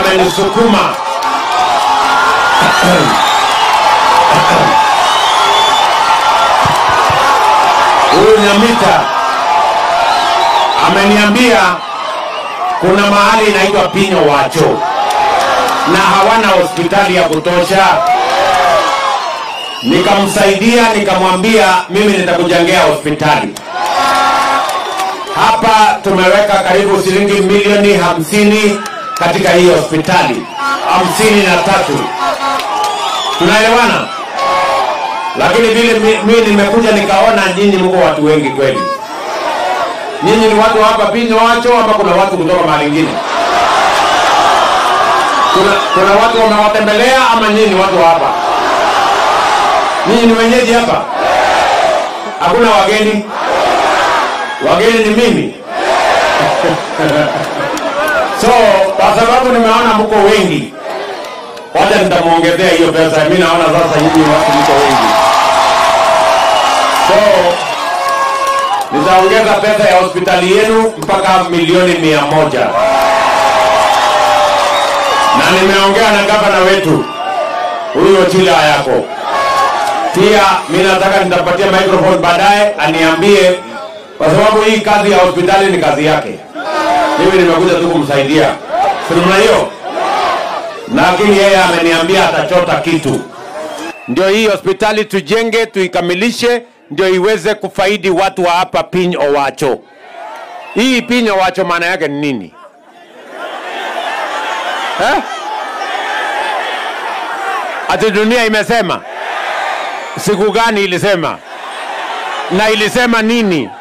amenisukuma huyu Nyamita ameniambia kuna mahali inaitwa Pinyo Wacho na hawana hospitali ya kutosha. Nikamsaidia, nikamwambia mimi nitakujengea hospitali hapa. Tumeweka karibu shilingi milioni hamsini katika hii hospitali hamsini na tatu. Tunaelewana? Lakini vile mi- mimi nimekuja nikaona nyinyi mko watu wengi kweli. Nyinyi ni watu wa hapa Pinyo Wacho ama kuna watu kutoka mahali ingine? Kuna, kuna watu wamewatembelea ama nyinyi ni watu wa hapa? Nyinyi ni wenyeji hapa? Hakuna wageni? Wageni ni mimi. so kwa sababu nimeona mko wengi, wacha nitamwongezea hiyo pesa. Mimi naona sasa hivi watu mko wengi, so nitaongeza pesa ya hospitali yenu mpaka milioni mia moja na nimeongea na gavana wetu huyo Chila yako pia. Mimi nataka nitapatia microphone baadaye aniambie, kwa sababu hii kazi ya hospitali ni kazi yake. Mimi nimekuja tu kumsaidia, si namna hiyo, lakini yeye ameniambia atachota kitu ndio hii hospitali tujenge, tuikamilishe, ndio iweze kufaidi watu wa hapa Piny Owacho. Hii Piny Owacho maana yake ni nini eh? Ati dunia imesema? Siku gani ilisema? Na ilisema nini?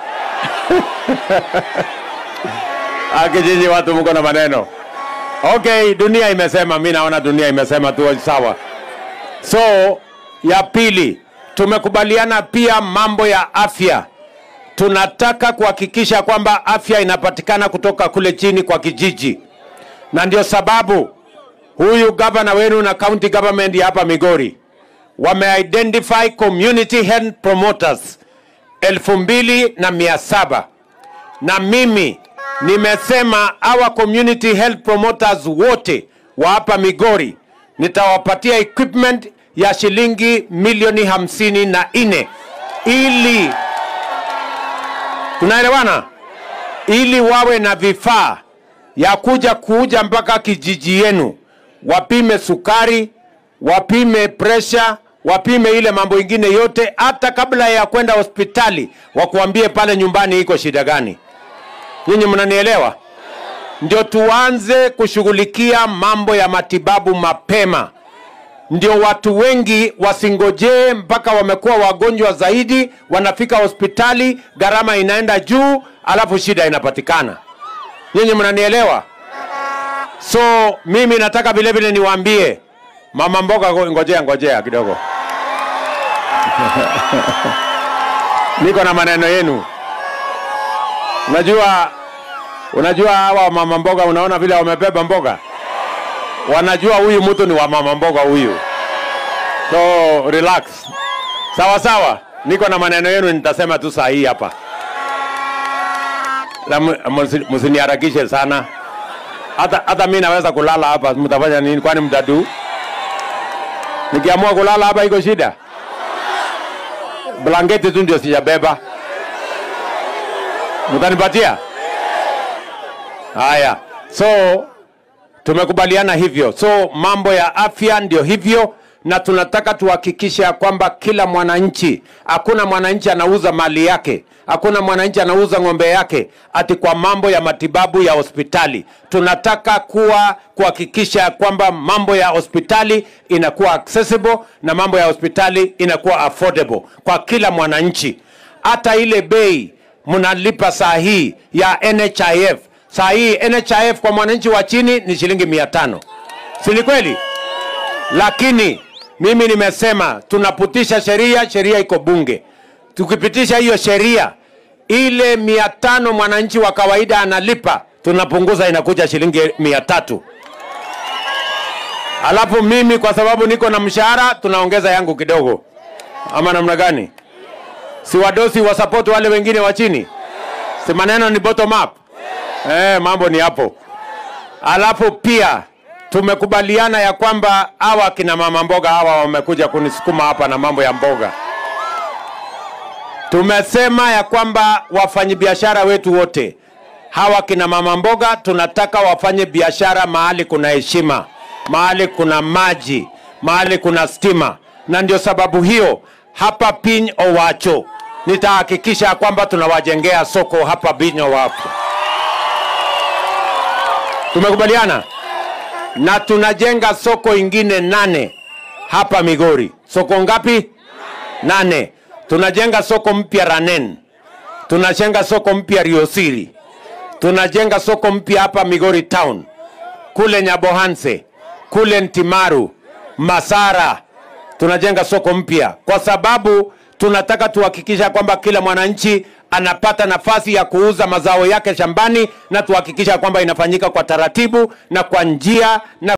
Akijiji watu mko na maneno. Okay, dunia imesema, mi naona dunia imesema tu sawa. So ya pili, tumekubaliana pia mambo ya afya. Tunataka kuhakikisha kwamba afya inapatikana kutoka kule chini kwa kijiji, na ndio sababu huyu gavana wenu na county government ya hapa Migori wameidentify community health promoters elfu mbili na mia saba na mimi nimesema our community health promoters wote wa hapa Migori nitawapatia equipment ya shilingi milioni hamsini na nne ili tunaelewana, ili wawe na vifaa ya kuja kuja mpaka kijiji yenu, wapime sukari, wapime presha, wapime ile mambo ingine yote, hata kabla ya kwenda hospitali, wakuambie pale nyumbani iko shida gani. Nyinyi mnanielewa? Ndio tuanze kushughulikia mambo ya matibabu mapema, ndio watu wengi wasingojee mpaka wamekuwa wagonjwa zaidi, wanafika hospitali, gharama inaenda juu, alafu shida inapatikana. Nyinyi mnanielewa? So mimi nataka vile vile niwaambie mama mboga, ngo- ngojea ngojea kidogo, niko na maneno yenu. Unajua, unajua hawa mama mboga, unaona vile wamebeba mboga, wanajua huyu mtu ni wa mama mboga huyu, so relax, sawa sawa. Niko na maneno yenu, nitasema tu saa hii hapa, na mu- musi- msiniharakishe sana. Hata hata mimi naweza kulala hapa, mtafanya nini? Kwani mtadu? Nikiamua kulala hapa iko shida? Blanketi tu ndio sijabeba. Mtanipatia? Haya, so tumekubaliana hivyo. So mambo ya afya ndio hivyo, na tunataka tuhakikishe ya kwamba kila mwananchi, hakuna mwananchi anauza mali yake, hakuna mwananchi anauza ng'ombe yake ati kwa mambo ya matibabu ya hospitali. Tunataka kuwa kuhakikisha ya kwamba mambo ya hospitali inakuwa accessible na mambo ya hospitali inakuwa affordable kwa kila mwananchi, hata ile bei mnalipa saa hii ya NHIF. Saa hii NHIF kwa mwananchi wa chini ni shilingi mia tano, si ni kweli? Lakini mimi nimesema tunapitisha sheria, sheria iko bunge. Tukipitisha hiyo sheria, ile mia tano mwananchi wa kawaida analipa, tunapunguza inakuja shilingi mia tatu. Alafu mimi kwa sababu niko na mshahara, tunaongeza yangu kidogo, ama namna gani? si wadosi wa support wale wengine wa chini, si maneno ni bottom up. Eh, mambo ni hapo. Alafu pia tumekubaliana ya kwamba hawa kina mama mboga hawa wamekuja kunisukuma hapa na mambo ya mboga. Tumesema ya kwamba wafanyabiashara wetu wote hawa kina mama mboga tunataka wafanye biashara mahali kuna heshima, mahali kuna maji, mahali kuna stima, na ndio sababu hiyo hapa Piny Owacho nitahakikisha ya kwamba tunawajengea soko hapa Piny Owacho. Tumekubaliana na tunajenga soko ingine nane hapa Migori. Soko ngapi? Nane. Tunajenga soko mpya Ranen, tunajenga soko mpya Riosiri, tunajenga soko mpya hapa Migori town, kule Nyabohanse, kule Ntimaru, Masara, tunajenga soko mpya kwa sababu tunataka tuhakikisha kwamba kila mwananchi anapata nafasi ya kuuza mazao yake shambani na tuhakikisha kwamba inafanyika kwa taratibu na kwa njia na